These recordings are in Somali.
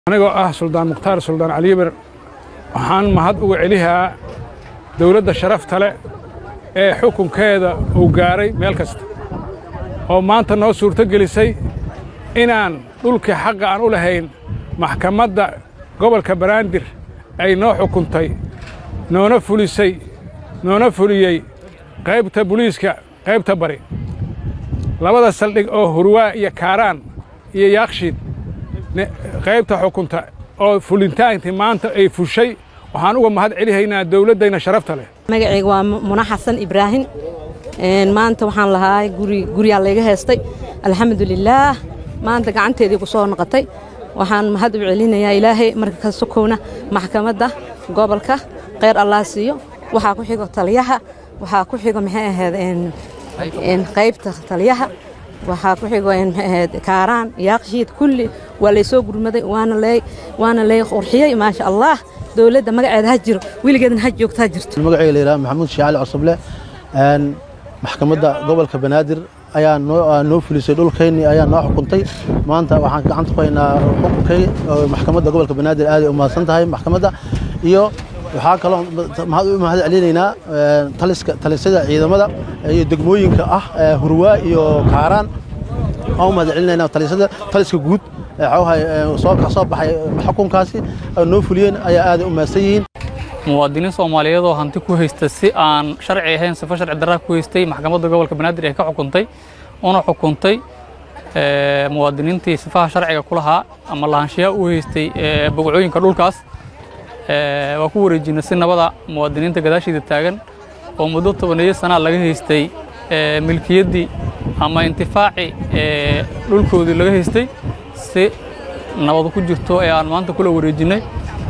anigoo ah suldaan mukhtaar suldaan caliibar waxaan mahad uga celihaa dawladda sharafta leh ee xukunkeeda uu gaaray meel kasta oo maanta noo suurto gelisay inaan dhulkii xaqa aan u lahayn maxkamadda gobolka banaadir ay noo xukuntay noona fulisay noona fuliyey qaybta buliiska qaybta bari labada saldhig oo hurwaa iyo kaaraan iyo yaakshiid qaybta xukunta oo fulintaantii maanta ay fushay waxaan uga mahad celihaynaa dawladdayna sharafta leh magacayga waa muna xasan ibraahim maanta waxaan lahaa guri guryaa layga heestay alxamdulilaah maanta gacanteedii ku soo noqotay waxaan mahad u celinayaa ilaahay marka ka sokowna maxkamadda gobolka kheyr allah siiyo waxaa ku xigo taliyaha waxaa ku xigo maxay ahayd qaybta taliyaha waxaa ku xigo maxay ahayd kaaraan yaaqshiid kulli waa laysoo gurmaday waana lee waana lee qurxiyey maasha allah dowladda magaceeda ha jiro weligeedna ha joogto ha jirto magacayga la yidhaha maxamuud shaacali cosoble maxkamadda gobolka banaadir ayaa noo fulisay dhulkayni ayaa noo xukuntay maanta waxaan gacanta ku haynaa xukunkay maxkamadda gobolka banaadir aaday u mahadsan tahay maxkamadda iyo waxaa kaloo u mahad celinaynaa taliska talisada ciidamada iyo degmooyinka ah hurwaa iyo kaaraan waxaan u mahad celinaynaa talisada taliska guud soo soo baxay xukunkaasi noo fuliyeen ayaa aaday u mahadsan yihiin muwaadiniin soomaaliyeed oo hanti ku haysta si aan sharci ahayn sifo sharci darraa ku haystay maxkamadda gobolka banaadir ee ka xukuntay una xukuntay muwaadiniintii sifaha sharciga ku lahaa ama lahaanshiyaha u haystay bogcooyinka dhulkaas waa ku wareejinay si nabada muwaadiniinta gadaashiida taagan oo muddo tobaneeyo sanaa laga haystay milkiyaddii ama intifaaci dhulkoodii laga haystay si nabad ku jirto ee aan maanta kula wareejinnay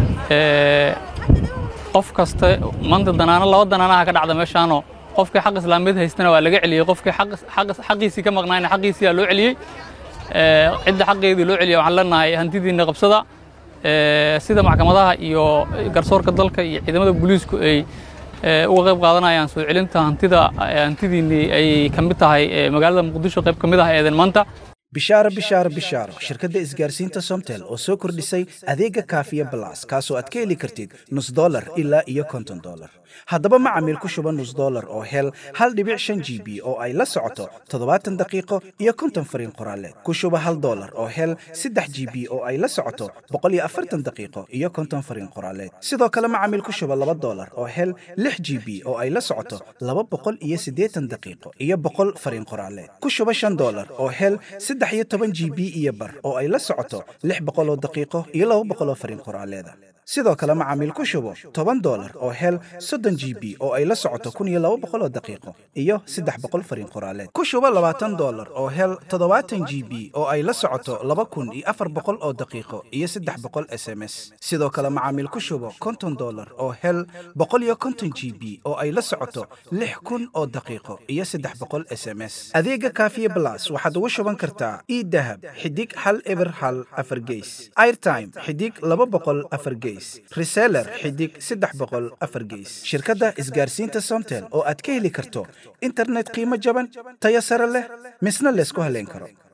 qof kasta maanta danaano laba danaanaha ka dhacda meeshaanoo qofkii xaq islaamiyeed haystana waa laga celiyey qofkii xaqiisii ka maqnaayna xaqiisiyaa loo celiyey cidda xaqeedii loo celiya waxaan leenahay hantidiinna qabsada sida maxkamadaha iyo garsoorka dalka iyo ciidamada booliisku ay uga qayb qaadanayaan soo celinta hantida hantidiinnii ay ka mid tahay magaalada muqdisho qayb ka mid ah eeden maanta bishaaro bishaaro bishaaro shirkadda isgaarsiinta somtel oo soo kordhisay adeega kaafiya balas kaasoo aad ka heli kartid nus dolar ilaa iyo konton dolar haddaba macamiil ku shuba nus dolar oo hel hal dhibic shan g b oo ay la socoto toddobaatan daqiiqo iyo konton fariin qoraaleed ku shuba hal dolar oo hel saddex g b oo ay la socoto boqol iyo afartan daqiiqo iyo konton fariin qoraaleed sidoo kale macamiil ku shuba laba dolar oo hel lix g b oo ay la socoto laba boqol iyo siddeetan daqiiqo iyo boqol fariin qoraaleed ku shuba shan dolar oo hel saddex iyo toban g b iyo bar oo ay la socoto lix boqoloo daqiiqo iyo laba boqoloo fariin qoraaleeda sidoo kale macaamiil ku shubo toban dolar oo hel soddon g b oo ay la socoto kun iyo laba boqoloo daqiiqo iyo saddex boqol fariin qoraaleed ku shubo labaatan dolar oo hel toddobaatan g b oo ay la socoto laba kun iyo afar boqol oo daqiiqo iyo saddex boqol s m s sidoo kale macaamiil ku shubo konton dolar oo hel boqol iyo konton g b oo ay la socoto lix kun oo daqiiqo iyo saddex boqol s m s adeega kaafiye blas waxaad ugu shuban kartaa idahab xidig hal eber hal afar geys airtime xidig laba boqol afar geys reseller xidig saddex boqol afar geys shirkadda isgaarsiinta somtel oo aad ka heli karto internet qiimo jaban tayo sare leh misna laysku haleyn karo